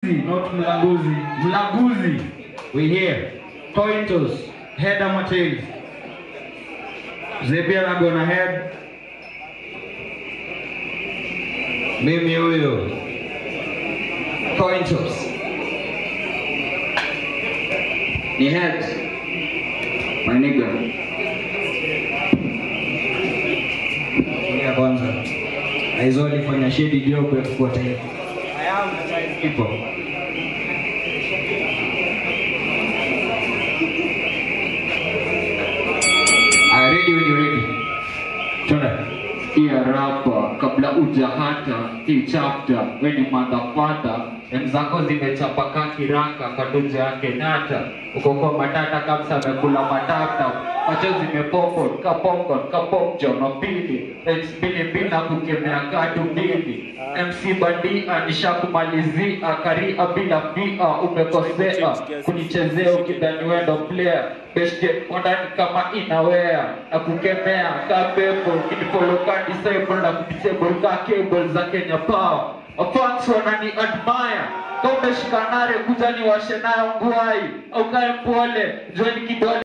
not mlanguzi. Mlanguzi. We here. Coin toss. Head ama tails. Zebia na gonna head. Mimi huyo. Coin toss. Ni head. My nigga. Tulia kwanza. Aizo alifanya shedi job ya kufuata hiyo. I am the time people. I ready when you ready. Tuna. Iya rapa kabla uja hata hii chapter weni madhafata mzako zimechapaka kiraka kwa doja ya Kenyatta uko kwa matata kabisa amekula matata macho zimepopo ka popcorn ka pop jono pili mbili mbili na kukemea katu mbili MC bandia nishakumalizia karia bila fia umekosea kunichezea ukidhani wendo player beshte ondani kama inawea na kukemea ka pepo kinifolo ka disciple na kudisable ka cable za Kenya Power fans wanani admire kama umeshika nare kuja niwashe nayo nguai au kae mpole joini kidole